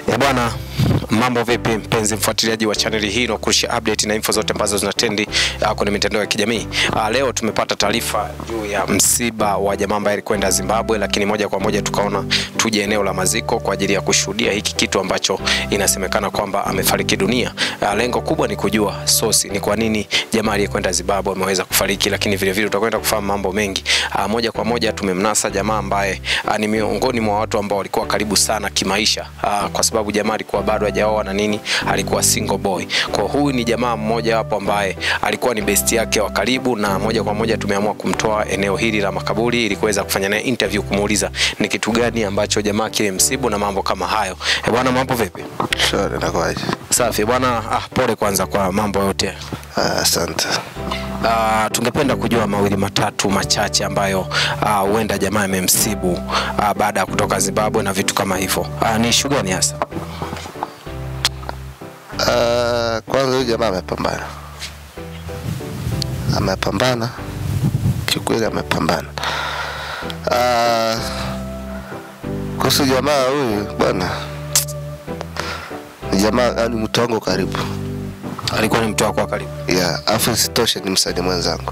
Ya bwana, mambo vipi mpenzi mfuatiliaji wa chaneli hii inakurusha update na info zote ambazo zinatendi uh, kwenye mitandao ya kijamii. Uh, leo tumepata taarifa juu ya msiba wa jamaa ambaye alikwenda Zimbabwe, lakini moja kwa moja tukaona tuje eneo la maziko kwa ajili ya kushuhudia hiki kitu ambacho inasemekana kwamba amefariki dunia. Uh, lengo kubwa ni kujua sosi ni kwa nini jamaa aliyekwenda Zimbabwe ameweza kufariki, lakini vile vile tutakwenda kufahamu mambo mengi. Uh, moja kwa moja tumemnasa jamaa ambaye uh, ni miongoni mwa watu ambao walikuwa karibu sana kimaisha uh, kwa sababu jamaa alikuwa bado hajaoa na nini, alikuwa single boy. Kwa huyu ni jamaa mmoja hapo ambaye alikuwa ni besti yake wa karibu, na moja kwa moja tumeamua kumtoa eneo hili la makaburi ili kuweza kufanya naye interview, kumuuliza ni kitu gani ambacho jamaa kile msibu na mambo kama hayo. Eh bwana, mambo vipi? Shwari, nakwaje? Safi bwana. Ah, pole kwanza kwa mambo yote. Ah, Asante. Uh, tungependa kujua mawili matatu machache ambayo ah, huenda jamaa amemsibu uh, baada ya kutoka Zimbabwe na vitu kama hivyo. Uh, ni issue gani hasa? Ah, Kwanza huyu jamaa amepambana, amepambana kiukweli, amepambana. Ah, Kuhusu jamaa huyu bwana, ni jamaa yani mtu wangu karibu Alikuwa ni mtu wako wa karibu. ya afu isitoshe ni msanii mwenzangu,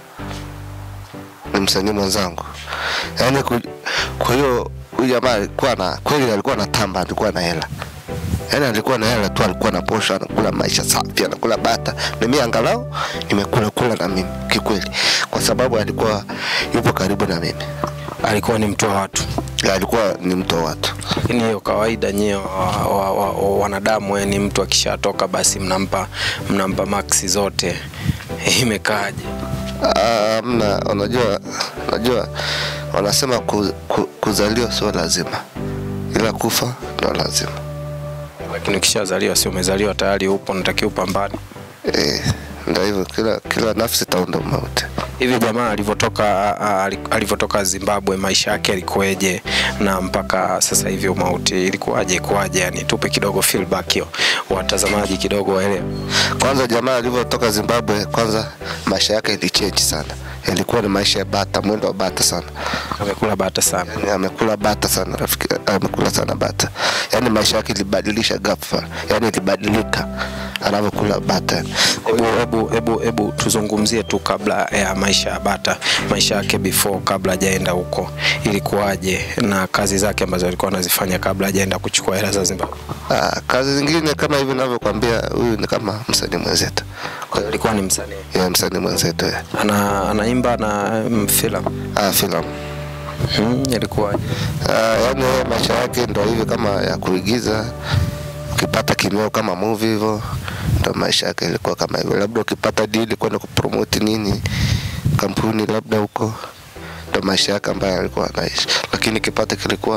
ni msanii mwenzangu yaani. ku- Kwa hiyo huyu jamaa alikuwa na kweli, alikuwa na tamba, alikuwa na hela yaani, alikuwa na hela tu, alikuwa na posho, anakula maisha safi, anakula bata, na mimi angalau nimekula kula na mimi kikweli, kwa sababu alikuwa yupo karibu na mimi, Alikuwa ni mtu wa watu. Ya, alikuwa ni mtu wa watu. Lakini hiyo kawaida nyie wa, wa, wa, wa, wanadamu yani, mtu akishatoka basi mnampa mnampa maksi zote. Imekaaje? Ah, Mna, unajua unajua wanasema ku, ku, kuzaliwa sio lazima, ila kufa ndo lazima. Lakini ukishazaliwa si umezaliwa tayari, upo unatakiwa upambane. Eh, ndio hivyo, kila kila nafsi itaunda mauti. Hivi jamaa alivyotoka a- a- alivyotoka Zimbabwe, maisha yake yalikuweje, na mpaka sasa hivi umauti ilikuwaje, kuwaje? Yani tupe kidogo feedback hiyo, watazamaji kidogo waelewe. Kwanza jamaa alivyotoka Zimbabwe, kwanza maisha yake ilichange sana, ilikuwa ni maisha ya bata, mwendo wa bata sana. Amekula bata sana. Yani amekula bata sana rafiki, amekula sana bata, yani maisha yake ilibadilisha ghafla, yani ilibadilika anavyokula bata. Hebu hebu hebu hebu tuzungumzie tu kabla ya maisha ya bata, maisha yake before, kabla hajaenda huko ilikuwaje, na kazi zake ambazo alikuwa anazifanya kabla hajaenda kuchukua hela za Zimbabwe. Ah, kazi zingine kama hivi ninavyokuambia, huyu ni kama msanii mwenzetu, Kwa hiyo alikuwa ni msanii, ya msanii mwenzetu ya. ana anaimba na mm, filamu Ah, filamu hmm, ilikuwaje? Ah, yaani yeye maisha yake ndo hivi kama ya kuigiza, ukipata kimeo kama movie hivyo, ndo maisha yake ilikuwa kama hivyo. Labda ukipata deal kwenda kupromote nini kampuni labda huko, ndo maisha yake ambayo alikuwa anaishi, lakini kipato kilikuwa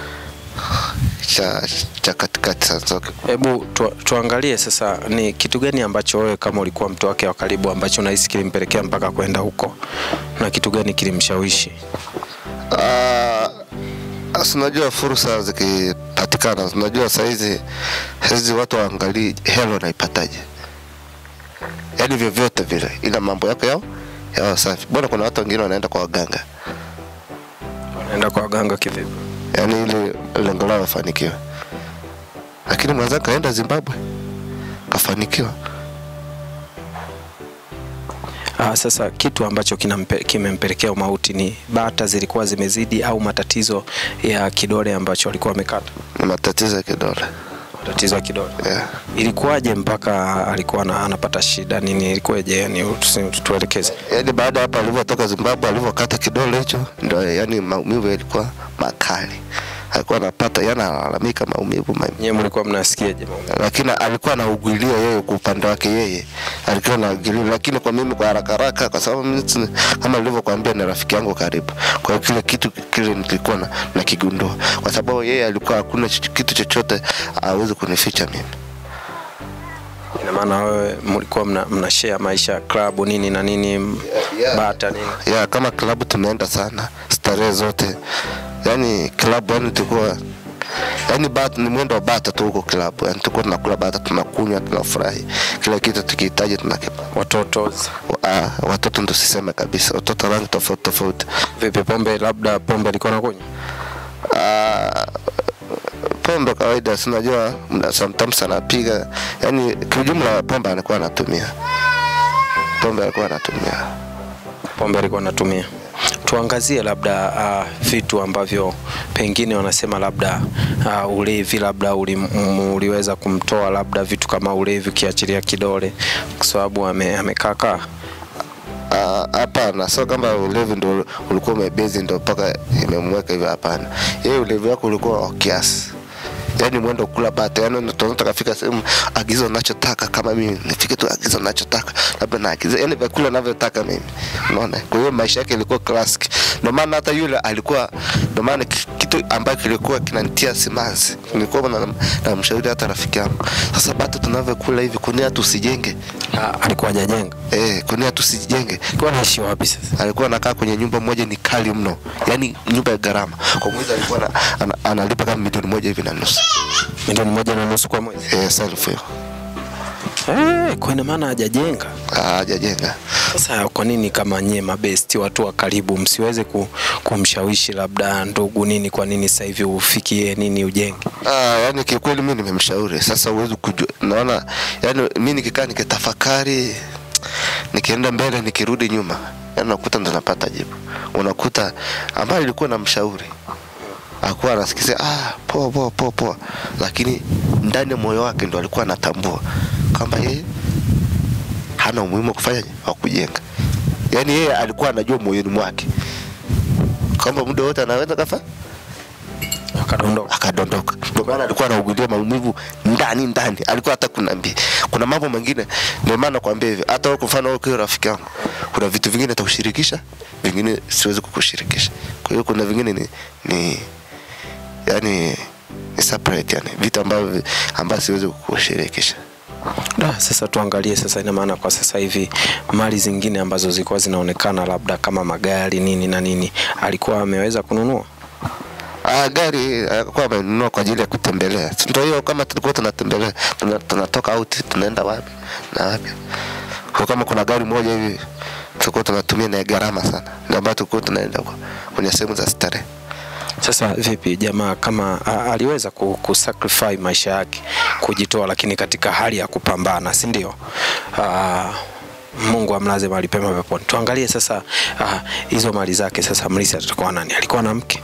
cha cha katikati sasa. Hebu tu, tuangalie sasa ni kitu gani ambacho wewe kama ulikuwa mtu wake wa karibu ambacho unahisi kilimpelekea mpaka kwenda huko na kitu gani kilimshawishi? Ah, Sasa unajua fursa zikipatikana, unajua saizi hizi watu waangalii hela unaipataje, yaani vyovyote vile, ila mambo yako yao yao safi. Bwana, kuna watu wengine wanaenda kwa waganga, Wanaenda kwa waganga kivipi? yaani ili lengo lao wafanikiwe, lakini mwenzake kaenda Zimbabwe kafanikiwa. Ah, sasa kitu ambacho kinampe- kimempelekea umauti ni bata zilikuwa zimezidi au matatizo ya kidole ambacho alikuwa amekata? Ni matatizo ya kidole Matatizo ya kidole. yeah. Ilikuwaje mpaka alikuwa ana- anapata shida nini? Ilikuwaje? Yani tusi- tuelekeze. Yaani baada ya hapo alivyotoka Zimbabwe, alivyokata kidole hicho, ndio yani maumivu yalikuwa makali, alikuwa anapata, yani analalamika maumivu maumivu Nyewe mlikuwa mnasikiaje maumivu? lakini alikuwa anaugulia yeye kwa upande wake yeye alikuwa anaugulia, lakini kwa mimi kwa haraka haraka, kwa sababu mimi si- kama nilivyokuambia ni rafiki yangu karibu, kwa hiyo kile kitu kile nilikuwa na, nakigundua kwa sababu yeye alikuwa hakuna ch- kitu chochote awezi kunificha mimi. Ina maana wewe mlikuwa mna, mna share maisha club nini na nini m- yeah. bata nini? ya kama klabu tumeenda sana starehe zote, yani klabu yani tulikuwa yani bata ni mwendo wa bata tu huko klabu, yani tulikuwa tunakula bata, tunakunywa, tunafurahi, kila kitu tukihitaji tunakipata. Watoto Ah, watoto ndo siseme kabisa, watoto rangi tofauti tofauti. vipi? Pombe labda pombe alikuwa anakunywa? Ah, pombe kawaida, si unajua mna- sometimes anapiga, yani kiujumla pombe alikuwa anatumia, pombe alikuwa anatumia. pombe alikuwa anatumia. Tuangazie labda uh, vitu ambavyo pengine wanasema labda uh, ulevi labda uli, m- uliweza kumtoa labda vitu kama ulevi ukiachilia kidole, kwa sababu ame, amekaakaa Ah, Hapana, sio kama ulevi ndo ulikuwa umebezi ndo mpaka imemweka hivyo. Hapana, yeye ulevi wako ulikuwa wa kiasi, yaani mwendo kula bata, yaani tunataka kafika sehemu agizo nachotaka, kama mimi nifike tu agizo nachotaka, labda naagiza yani vyakula navyotaka mimi, unaona. Kwa hiyo maisha yake ilikuwa classic, ndio maana hata yule alikuwa, ndio maana ki- kitu ambacho kilikuwa kinanitia simanzi, nilikuwa na, na mshauri hata rafiki yangu, sasa bata tunavyokula hivi, kwa nini tusijenge? uh, alikuwa hajajenga. Eh, kwa nini tusijenge? Alikuwa anaishi wapi sasa? alikuwa anakaa kwenye nyumba moja ni kali mno, yaani nyumba ya gharama. Kwa mwezi alikuwa ana, ana, analipa kama milioni moja hivi na nusu Milioni moja na nusu kwa mwezi. eh, self hiyo Eh, kwa ina maana hajajenga. Ah, hajajenga. Sasa kwa nini kama nyie mabesti watu wa karibu msiweze ku, kumshawishi labda ndugu nini, kwa nini sasa hivi ufikie nini ujenge? Ah, yani kikweli mimi nimemshauri. Sasa uwezi kujua, naona yani mimi nikikaa nikitafakari, nikienda mbele nikirudi nyuma, yani unakuta ndo napata jibu. Unakuta ambaye ilikuwa na mshauri akuwa anasikizia ah, poa poa poa poa, lakini ndani ya moyo wake ndo alikuwa anatambua kwamba yeye hana umuhimu wa kufanya wa kujenga. Yani yeye alikuwa anajua moyoni mwake kwamba muda wote anaweza kafa Akadondoka. akadondoka. Ndio maana alikuwa anaugulia maumivu ndani ndani, alikuwa hata kunambia. Kuna mambo mengine, ndio maana nakwambia hivi, hata wewe kwa mfano wewe ukiwa rafiki yangu, kuna vitu vingine nitakushirikisha, vingine siwezi kukushirikisha. Kwa hiyo kuna vingine ni, ni yani ni separate, yani vitu ambavyo ambavyo siwezi kukushirikisha. Da, sasa tuangalie sasa, ina maana kwa sasa hivi mali zingine ambazo zilikuwa zinaonekana labda kama magari nini na nini, alikuwa ameweza kununua. Ah, gari alikuwa amenunua kwa ajili ya kutembelea. Si Ndio hiyo kama tulikuwa tunatembelea, tuna- tunatoka out tunaenda wapi na wapi. Kwa kama kuna gari moja hivi tulikuwa tunatumia na ya gharama sana. Ndio ambayo tulikuwa tunaenda huko kwenye sehemu za starehe. Sasa vipi jamaa kama a, aliweza ku, kusacrifice maisha yake kujitoa, lakini katika hali ya kupambana, si ndio? Ah, Mungu amlaze mahali pema peponi. Tuangalie sasa ah, hizo mali zake. Sasa mlisi atakuwa nani? Alikuwa na mke?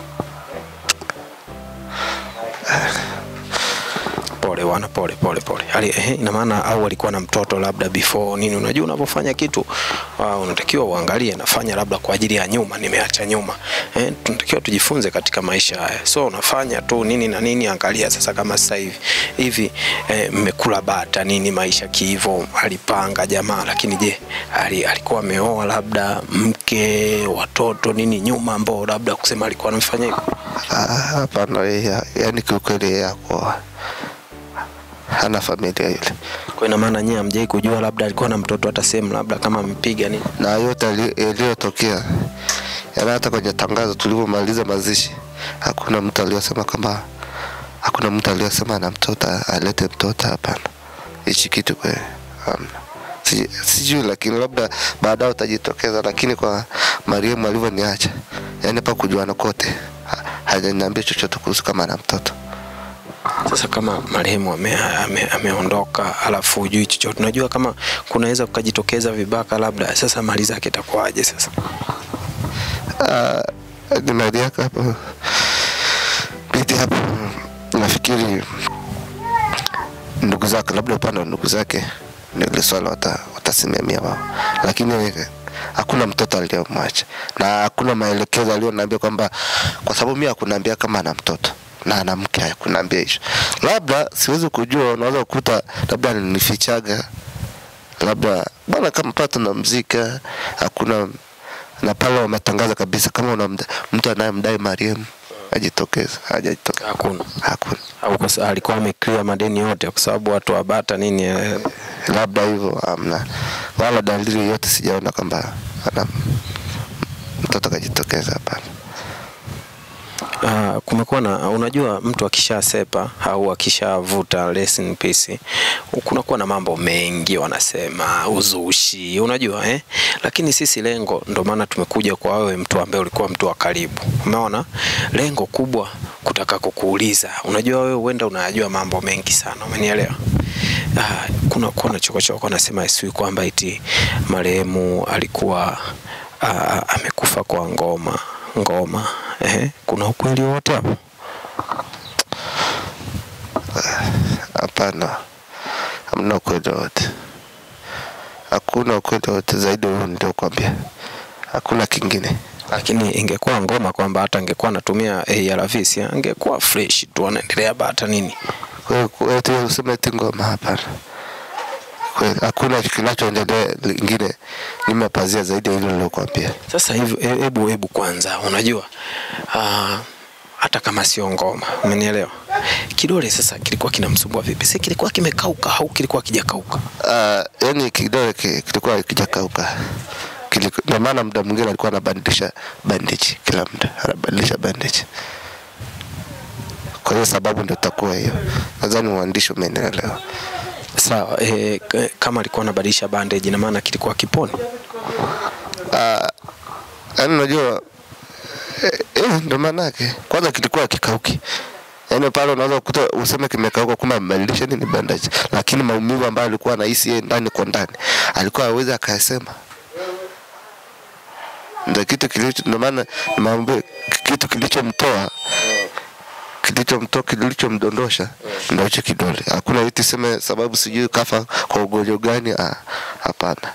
Pole wana, pole pole pole. Ali, eh, ina maana au alikuwa na mtoto labda before nini? Unajua unapofanya kitu uh, unatakiwa uangalie nafanya labda kwa ajili ya nyuma, nimeacha nyuma. Eh, tunatakiwa tujifunze katika maisha haya. So unafanya tu nini na nini, angalia sasa kama sasa hivi hivi eh, mmekula bata nini maisha kiivo, alipanga jamaa, lakini je, ali, alikuwa ameoa labda mke, watoto nini nyuma ambao labda kusema alikuwa anafanya hivyo? Ah, Hapana, yeye yani kiukweli yeye hakuwa hana familia yule, Kwa ina maana nyie hamjai kujua labda alikuwa na mtoto hata sehemu labda kama amepiga nini? na yote yali- yaliyotokea, yani hata kwenye tangazo tulivyomaliza mazishi, hakuna mtu aliyosema kwamba, hakuna mtu aliyosema ana mtoto alete mtoto. Hapana, hichi kitu kwa hamna. Si- sijui, lakini labda baadaye utajitokeza, lakini kwa Mariamu alivyoniacha, yani pa kujuana kote, ha- hajaniambia chochote kuhusu kama ana mtoto. Sasa kama marehemu ame, ame, ameondoka alafu hujui chochote, unajua kama kunaweza kukajitokeza vibaka labda, sasa mali zake itakuwaje sasa? Ah, ni mali yako hapo bidi hapo, nafikiri ndugu zake, labda upande wa ndugu zake ndio ile swala wata, watasimamia wao, lakini hakuna mtoto aliyomwacha na hakuna maelekezo aliyoniambia kwamba, kwa sababu mimi hakuniambia kama ana mtoto na ana mke, hakuniambia hicho. Labda siwezi kujua, unaweza kukuta labda alinifichaga, labda bwana, kama pale tunamzika hakuna na pale wametangaza kabisa kama una mda- mtu anayemdai Mariam ajitokeze, hajajitokeza, Hakuna hakuna. au kwa sababu alikuwa ameclear madeni yote, kwa sababu watu wa bata nini eh, labda hivyo amna, wala dalili yote sijaona kwamba ana mtoto kajitokeza. Hapana. Uh, kumekuwa na unajua, mtu akishasepa au akishavuta rest in peace, kunakuwa na mambo mengi wanasema uzushi, unajua eh? Lakini sisi lengo, ndo maana tumekuja kwa wewe, mtu ambaye ulikuwa mtu wa karibu. Umeona lengo kubwa kutaka kukuuliza. Unajua wewe huenda unayajua mambo mengi sana, umenielewa? Ah, kuna kuna chokochoko anasema sijui kwamba eti marehemu alikuwa ah, amekufa kwa ngoma ngoma. Eh, kuna ukweli wote hapo? Hapana, hamna ukweli wote, hakuna ukweli wote zaidi huo niliokuambia, hakuna kingine. lakini ingekuwa ngoma kwamba hata angekuwa anatumia ARVs angekuwa fresh tu anaendelea bata nini. Kwa hiyo eti useme eti ngoma, hapana. Kweli, Hakuna kinachoendelea lingine nyuma ya pazia zaidi ya hilo nilokuambia. Sasa hivi he- hebu hebu kwanza, unajua ah, hata kama sio ngoma, umenielewa? Kidole sasa kilikuwa kinamsumbua vipi? Si kilikuwa kimekauka au kilikuwa kijakauka? Uh, yani kidole ki- kilikuwa kijakauka Kiliku- ndio maana muda mwingine alikuwa anabadilisha bandage kila muda anabadilisha bandage kwa hiyo sababu ndio itakuwa hiyo nadhani uandishi umenielewa Sawa, eh, k- kama alikuwa anabadilisha bandage, ina maana kilikuwa kiponi. yaani unajua eh, eh, ndio maana yake kwanza kilikuwa kikauki yaani pale unaweza kukuta useme kimekauka kumbe amebadilisha nini bandage lakini maumivu ambayo alikuwa anahisi yeye ndani kwa ndani alikuwa hawezi akayasema ndio kitu kilicho ndio maana nimeambia kitu kilichomtoa kilichomtoa kilichomdondosha ndio hicho kidole hakuna eti seme sababu sijui kafa kwa ugonjwa gani ah, hapana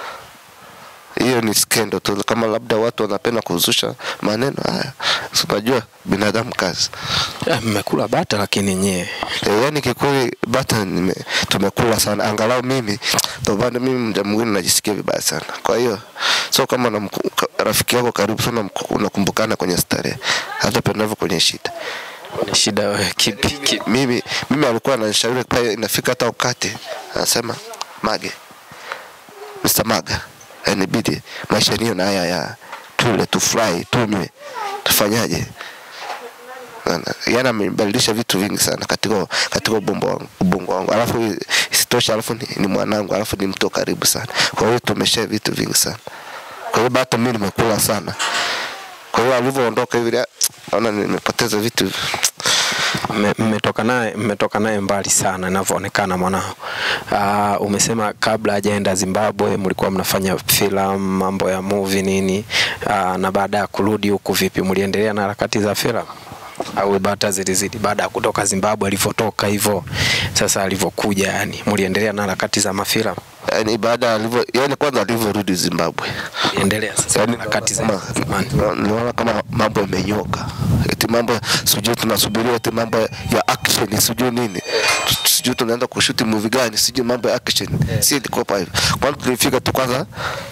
hiyo ni skendo tu kama labda watu wanapenda kuzusha maneno haya si unajua binadamu kazi Eh, Mmekula bata lakini nyie e, yani kikweli bata nime, tumekula sana angalau mimi ndio maana mimi mda mwingine najisikia vibaya sana kwa hiyo sio kama unamku- ka- rafiki yako karibu sana mku- unakumbukana kwenye starehe hata pendavyo kwenye shida ni shida wewe, kipi kipi? mimi mimi alikuwa ananishauri pale inafika hata wakati anasema mage Mr. Maga inabidi maisha niyo na haya ya tule tufurahi tunywe tufanyaje Unaona? yani amebadilisha vitu vingi sana katika katika ubongo wangu ubongo wangu alafu isitoshe alafu ni, ni mwanangu alafu ni mtu wa karibu sana kwa hiyo tumeshare vitu vingi sana kwa hiyo hata mimi nimekula sana kwa hiyo alivyoondoka hivi ah, naona nimepoteza vitu Mme- mmetoka naye mmetoka naye mbali sana inavyoonekana mwanao. Uh, umesema kabla hajaenda Zimbabwe mlikuwa mnafanya filamu, mambo ya movie nini, uh, na baada ya kurudi huku vipi, mliendelea na harakati za filamu au bata zilizidi baada ya kutoka Zimbabwe alivyotoka hivyo sasa alivyokuja, yani mliendelea na harakati za mafilamu, yani baada alivyo yani kwanza alivyorudi Zimbabwe mliendelea sasa na harakati za kama- zamani. niliona kama mambo yamenyoka eti mambo sijui tunasubiria eti mambo ya action sijui nini Tu- sijui tunaenda kushuti movie gani sijui mambo ya action si ilikuwa pa hivyo kwanza tulifika tu kwanza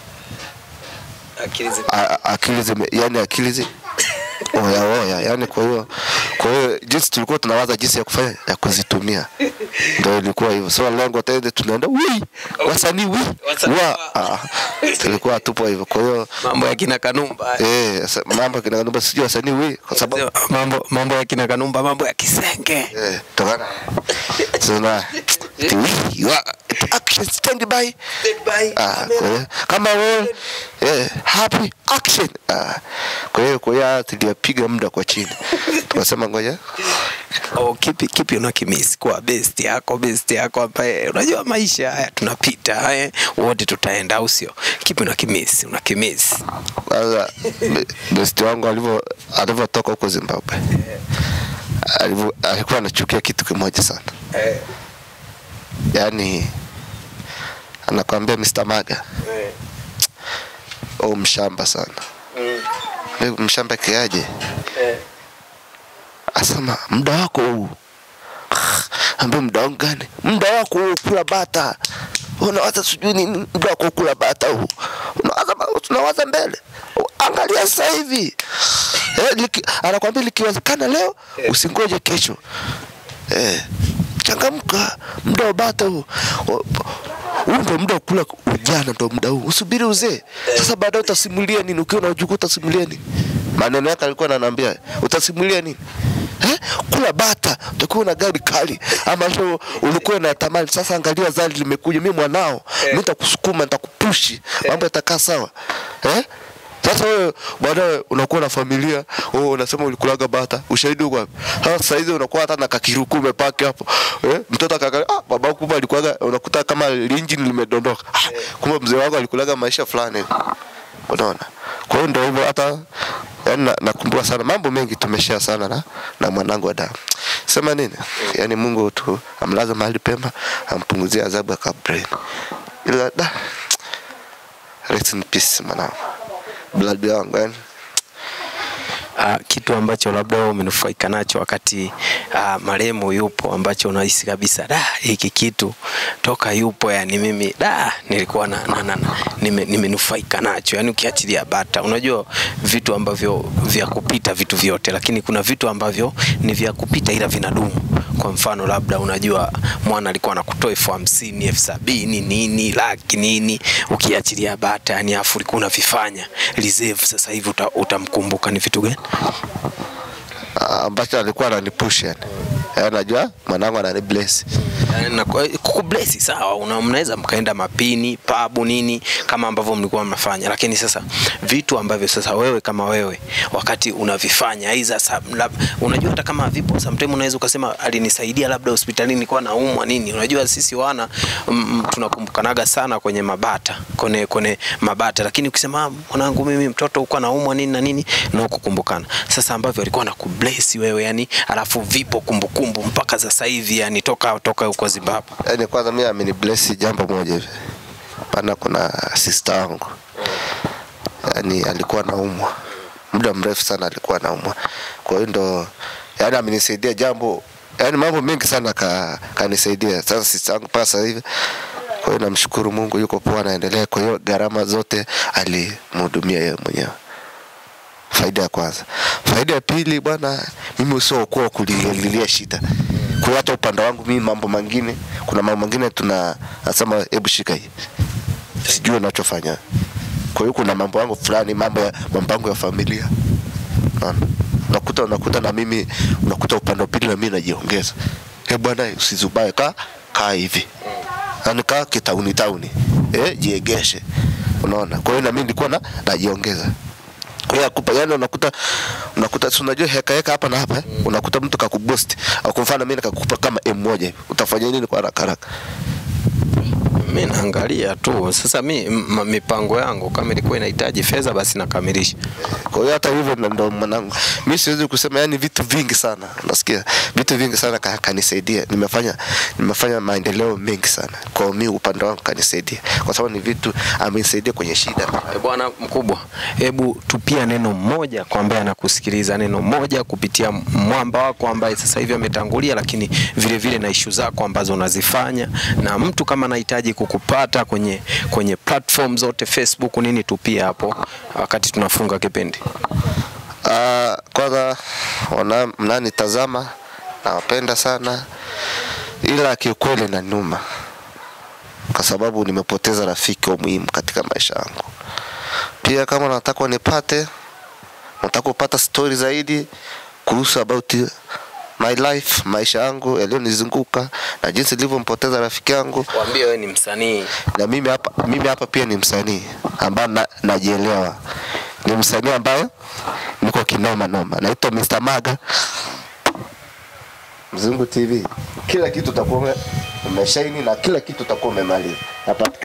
Akili zi- a- a- akili zime yani akili zi oya oya yani kwa hiyo kwa hiyo jinsi tulikuwa tunawaza jinsi ya kufanya ya kuzitumia ndio ilikuwa hivyo so lengo tende tunaenda wi wasanii wi Wasanii wa wa. ah, tulikuwa tupo hivyo kwa hiyo mambo ya kina Kanumba Eh, sa- mambo kinakanumba sijui wasanii wi kwa sababu mambo mambo ya kina Kanumba, mambo ya Kisenge eh tokana sina wi wa action stand by ah kwa hiyo kama wewe eh happy action ah kwa hiyo kwa hiyo tulipiga muda kwa chini tukasema ngoja Oh, kipi kipi unakimisi kwa best yako best yako ambaye unajua maisha haya tunapita eh, wote tutaenda au sio? Kipi unakimisi unakimisi? kwanza be- besti wangu alivyo alivyotoka huko Zimbabwe alivyo alikuwa anachukia kitu kimoja sana yaani anakwambia Mr. Maga oh mshamba sana Wewe mshamba kiaje asema muda wako huu ambia muda wangu gani muda wako huu kula bata unawaza sijui nini muda wako kula bata huu unawaza ma- tunawaza mbele angalia sasa hivi eh, liki, anakwambia likiwezekana leo usingoje kesho eh, changamka muda wa bata huu Wa- huu ndo muda wa kula ujana ndo muda huu usubiri uzee sasa baadaye utasimulia nini ukiwa na ujukuu utasimulia nini maneno yake alikuwa ananiambia utasimulia nini Eh? kula bata utakuwa na gari kali ambazo ulikuwa unatamani sasa angalia zali limekuja mi mwanao mi nitakusukuma nitakupushi mambo yatakaa sawa eh? Sasa wewe baadaye unakuwa na familia, oh, unasema ulikulaga bata, ushahidi uko wapi? Sasa sasa hizi unakuwa hata na kakiruku umepaki hapo. Eh, mtoto akaangalia, ah, baba kumbe alikulaga, unakuta kama engine limedondoka. Ah, kumbe mzee wako alikulaga maisha fulani. Unaona? Kwa hiyo ndio hivyo hata yani na- nakumbuka sana mambo mengi tumeshare sana na, na mwanangu wa damu. Sema nini? Yaani Mungu tu amlaze mahali pema, ampunguzie adhabu ya kaburi. Ila da rest in peace mwanangu. Blood yangu yani. Uh, kitu ambacho labda wewe umenufaika nacho wakati uh, marehemu yupo ambacho unahisi kabisa da hiki kitu toka yupo yani mimi da nilikuwa na, na, na, na nime, nimenufaika nacho yani ukiachilia bata unajua vitu ambavyo vya kupita vitu vyote lakini kuna vitu ambavyo ni vya kupita ila vinadumu kwa mfano labda unajua mwana alikuwa anakutoa elfu hamsini elfu sabini nini laki nini ukiachilia bata yani afu ulikuwa unavifanya reserve sasa hivi uta, utamkumbuka ni vitu gani Ah, ambacho alikuwa ananipush yani. Yaani najua mwanangu ananibless. Yani na kwa- kukublesi sawa, una- mnaweza mkaenda mapini pabu nini kama ambavyo mlikuwa mnafanya, lakini sasa vitu ambavyo sasa wewe kama wewe wakati unavifanya aiza sab- lab- unajua hata kama vipo sometimes unaweza ukasema alinisaidia labda hospitalini nilikuwa naumwa nini. Unajua sisi wana mm, tunakumbukanaga sana kwenye mabata kwenye, kwenye mabata, lakini ukisema "Ah, mwanangu mimi mtoto uko naumwa nini na nini na kukumbukana sasa ambavyo alikuwa anakubless wewe yani, alafu vipo kumbukumbu mpaka sasa hivi yani toka toka huko Zimbabwe. Yaani kwanza mimi amenibless jambo moja hivi. Pana kuna sister wangu. Yaani alikuwa anaumwa. Muda mrefu sana alikuwa anaumwa. Kwa hiyo ndo yaani amenisaidia jambo yaani mambo mengi sana ka kanisaidia. Sasa sister wangu mpaka sasa hivi kwa hiyo namshukuru Mungu yuko poa anaendelea. Kwa hiyo gharama zote alimhudumia yeye mwenyewe. Faida ya kwanza. Faida ya pili bwana, mimi usio kuwa kulililia shida. Kwa hata upande wangu mimi mambo mengine, kuna mambo mengine tuna nasema hebu shika hii. Sijui unachofanya. Kwa hiyo kuna mambo yangu fulani, mambo ya mambo yangu ya familia. Unaona? Unakuta unakuta na mimi unakuta upande wa pili na mimi najiongeza. Eh bwana usizubae kaa kaa hivi. Yaani kaa kitauni tauni. Eh jiegeshe. Unaona? Kwa hiyo na mimi nilikuwa na najiongeza kwa hiyo akupa yani unakuta unakuta si unajua heka heka hapa na hapa eh? unakuta mtu kakuboost au kwa mfano mimi nikakupa kama M1 hivi utafanya nini kwa haraka haraka Mi naangalia tu sasa, mi m- mipango yangu kama ilikuwa inahitaji fedha basi nakamilisha. kwa hiyo hata hivyo ndo- ndo mwanangu mimi siwezi kusema yani vitu vingi sana unasikia vitu vingi sana ka- kanisaidia nimefanya nimefanya maendeleo mengi sana kwa mimi upande wangu kanisaidia kwa sababu ni vitu amenisaidia kwenye shida E bwana mkubwa, hebu tupia neno moja kwa ambaye anakusikiliza, neno moja kupitia mwamba wako ambaye sasa hivi ametangulia, lakini vile vile na ishu zako ambazo unazifanya, na mtu kama anahitaji kukupata kwenye kwenye platform zote Facebook nini, tupia hapo wakati tunafunga kipindi. Ah, kwanza wana mnanitazama nawapenda sana, ila kiukweli na nyuma, kwa sababu nimepoteza rafiki wa muhimu katika maisha yangu. Pia kama nataka unipate, nataka kupata stori zaidi kuhusu about my life, maisha yangu yaliyonizunguka na jinsi nilivyompoteza rafiki yangu, Waambie wewe ni msanii. na mimi hapa mimi hapa pia ni msanii ambaye na, najielewa ni msanii ambaye niko kinoma noma naitwa Mr. Maga Mzungu TV kila kitu utakuwa ume- umeshaini na kila kitu utakuwa umemaliza hapa